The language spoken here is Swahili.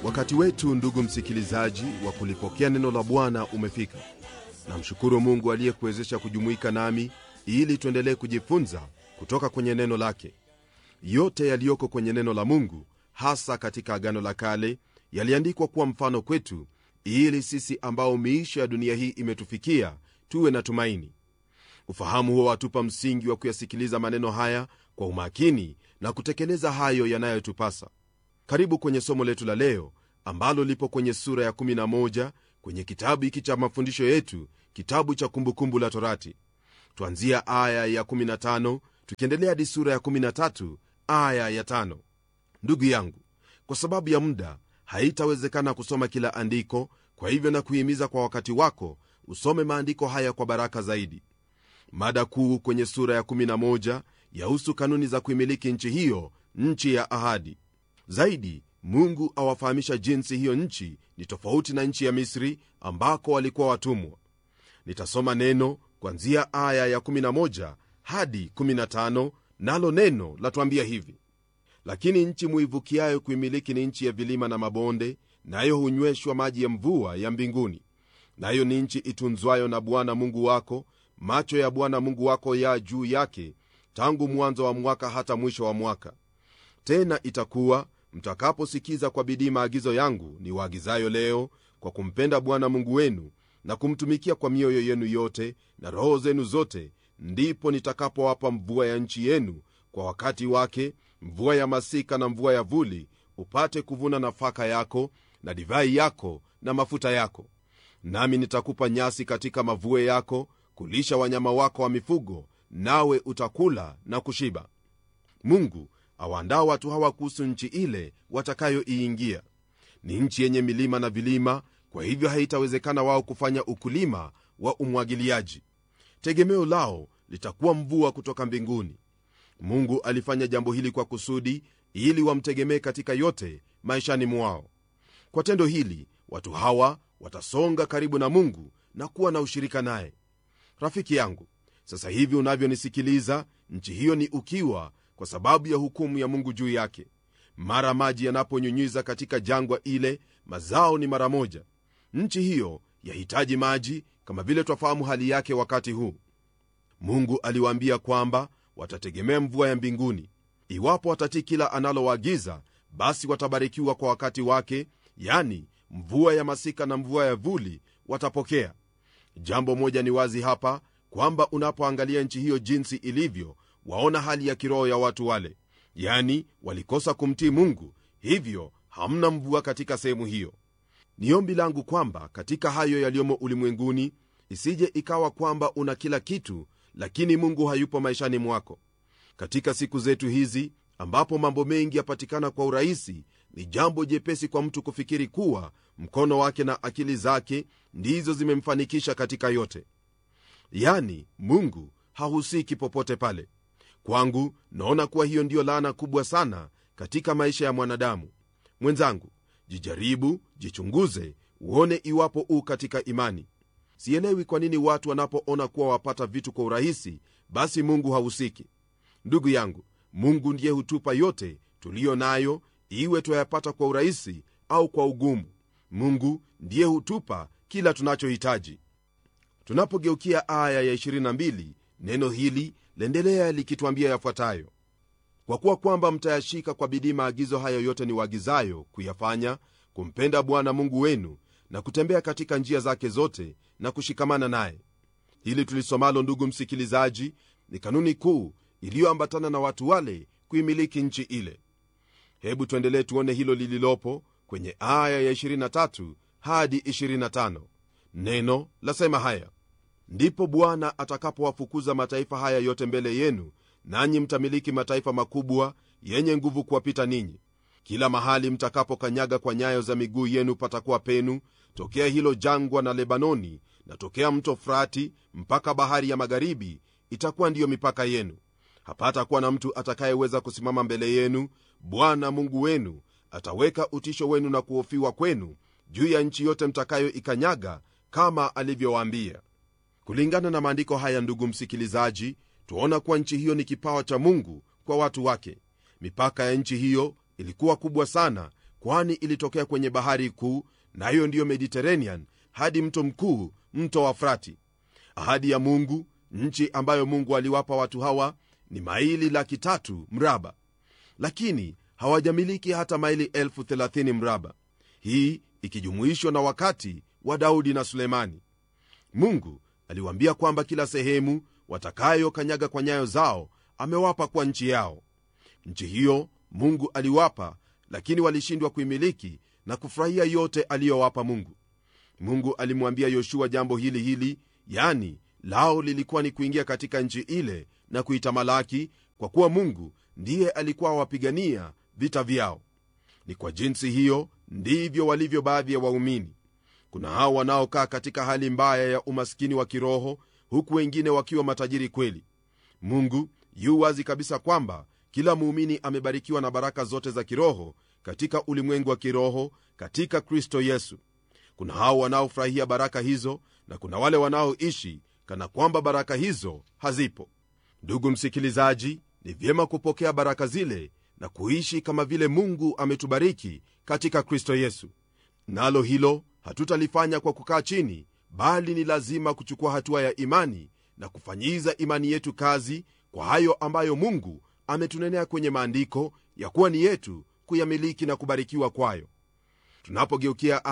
wakati wetu ndugu msikilizaji wa kulipokea neno la bwana umefika namshukuru mungu aliyekuwezesha kujumuika nami ili tuendelee kujifunza kutoka kwenye neno lake yote yaliyoko kwenye neno la mungu hasa katika agano la kale yaliandikwa kuwa mfano kwetu ili sisi ambao miisho ya dunia hii imetufikia tuwe na tumaini ufahamu huo watupa msingi wa kuyasikiliza maneno haya kwa umakini na kutekeleza hayo yanayotupasa karibu kwenye somo letu la leo ambalo lipo kwenye sura ya 11 kwenye kitabu hiki cha mafundisho yetu kitabu cha kumbukumbu la torati twanzia aya ya 15 tukiendelea hadi sura ya 13 aya ya 5 ndugu yangu kwa sababu ya muda haitawezekana kusoma kila andiko kwa hivyo na kuhimiza kwa wakati wako usome maandiko haya kwa baraka zaidi mada kuu kwenye sura ya 11 yahusu kanuni za kuimiliki nchi hiyo nchi ya ahadi zaidi mungu awafahamisha jinsi hiyo nchi ni tofauti na nchi ya misri ambako walikuwa watumwa nitasoma neno kwanzia aya ya 11 hadi 15 nalo neno latuambia hivi lakini nchi muivukiayo kuimiliki ni nchi ya vilima na mabonde nayo hunyweshwa maji ya mvua ya mbinguni nayo ni nchi itunzwayo na bwana mungu wako macho ya bwana mungu wako ya juu yake tangu mwanzo wa mwaka hata mwisho wa mwaka tena itakuwa mtakaposikiza kwa bidii maagizo yangu ni waagizayo leo kwa kumpenda bwana mungu wenu na kumtumikia kwa mioyo yenu yote na roho zenu zote ndipo nitakapowapa mvua ya nchi yenu kwa wakati wake mvua ya masika na mvua ya vuli upate kuvuna nafaka yako na divai yako na mafuta yako nami nitakupa nyasi katika mavue yako kulisha wanyama wako wa mifugo nawe utakula na kushiba mungu awaandaa watu hawa kuhusu nchi ile watakayoiingia ni nchi yenye milima na vilima kwa hivyo haitawezekana wao kufanya ukulima wa umwagiliaji tegemeo lao litakuwa mvua kutoka mbinguni mungu alifanya jambo hili kwa kusudi ili wamtegemee katika yote maishani mwao kwa tendo hili watu hawa watasonga karibu na mungu na kuwa na ushirika naye rafiki yangu sasa hivi unavyonisikiliza nchi hiyo ni ukiwa kwa sababu ya hukumu ya mungu juu yake mara maji yanaponyunyiza katika jangwa ile mazao ni mara moja nchi hiyo yahitaji maji kama vile twafahamu hali yake wakati huu mungu aliwaambia kwamba watategemea mvua ya mbinguni iwapo watatii kila analowaagiza basi watabarikiwa kwa wakati wake yani mvua ya masika na mvua ya vuli watapokea jambo moja ni wazi hapa kwamba unapoangalia nchi hiyo jinsi ilivyo waona hali ya kiroho ya watu wale yani walikosa kumtii mungu hivyo hamna mvua katika sehemu hiyo ni ombi langu kwamba katika hayo yaliyomo ulimwenguni isije ikawa kwamba una kila kitu lakini mungu hayupo maishani mwako katika siku zetu hizi ambapo mambo mengi yapatikana kwa urahisi ni jambo jepesi kwa mtu kufikiri kuwa mkono wake na akili zake ndizo zimemfanikisha katika yote yani mungu hahusiki popote pale kwangu naona kuwa hiyo ndiyo laana kubwa sana katika maisha ya mwanadamu mwenzangu jijaribu jichunguze uone iwapo u katika imani sielewi kwa nini watu wanapoona kuwa wapata vitu kwa urahisi basi mungu hahusiki ndugu yangu mungu ndiye hutupa yote tuliyo nayo iwe twayapata kwa urahisi au kwa ugumu mungu ndiye hutupa kila tunachohitaji tunapogeukia aya ya 22 neno hili laendelea likitwambia yafuatayo kwa kuwa kwamba mtayashika kwa bidii maagizo hayo yote ni waagizayo kuyafanya kumpenda bwana mungu wenu na kutembea katika njia zake zote na kushikamana naye hili tulisomalo ndugu msikilizaji ni kanuni kuu iliyoambatana na watu wale kuimiliki nchi ile hebu tuendelee tuone hilo lililopo kwenye aya ya 23 hadi 25 neno lasema haya ndipo bwana atakapowafukuza mataifa haya yote mbele yenu nanyi mtamiliki mataifa makubwa yenye nguvu kuwapita ninyi kila mahali mtakapokanyaga kwa nyayo za miguu yenu patakuwa penu tokea hilo jangwa na lebanoni na tokea mto frati mpaka bahari ya magharibi itakuwa ndiyo mipaka yenu hapatakuwa na mtu atakayeweza kusimama mbele yenu bwana mungu wenu ataweka utisho wenu na kuhofiwa kwenu juu ya nchi yote mtakayoikanyaga kama alivyowaambia kulingana na maandiko haya ndugu msikilizaji twaona kuwa nchi hiyo ni kipawa cha mungu kwa watu wake mipaka ya nchi hiyo ilikuwa kubwa sana kwani ilitokea kwenye bahari kuu nayo ndiyo mediterranean hadi mto mkuu mto wa frati ahadi ya mungu nchi ambayo mungu aliwapa watu hawa ni maili laki tatu mraba lakini hawajamiliki hata maili elfu thelathini mraba hii ikijumuishwa na wakati wa daudi na sulemani mungu aliwaambia kwamba kila sehemu watakayokanyaga kwa nyayo zao amewapa kwa nchi yao nchi hiyo mungu aliwapa lakini walishindwa kuimiliki na kufurahia yote aliyowapa mungu mungu alimwambia yoshua jambo hili hili yani lao lilikuwa ni kuingia katika nchi ile na kuitamalaki kwa kuwa mungu ndiye alikuwa awapigania vita vyao ni kwa jinsi hiyo ndivyo walivyo baadhi ya waumini kuna hao wanaokaa katika hali mbaya ya umaskini wa kiroho huku wengine wakiwa matajiri kweli mungu yu wazi kabisa kwamba kila muumini amebarikiwa na baraka zote za kiroho katika ulimwengu wa kiroho katika kristo yesu kuna hao wanaofurahia baraka hizo na kuna wale wanaoishi kana kwamba baraka hizo hazipo ndugu msikilizaji ni vyema kupokea baraka zile na kuishi kama vile mungu ametubariki katika kristo yesu nalo hilo hatutalifanya kwa kukaa chini bali ni lazima kuchukua hatua ya imani na kufanyiza imani yetu kazi kwa hayo ambayo mungu ametunenea kwenye maandiko ya kuwa ni yetu kuyamiliki na kubarikiwa kwayo tunapogeukia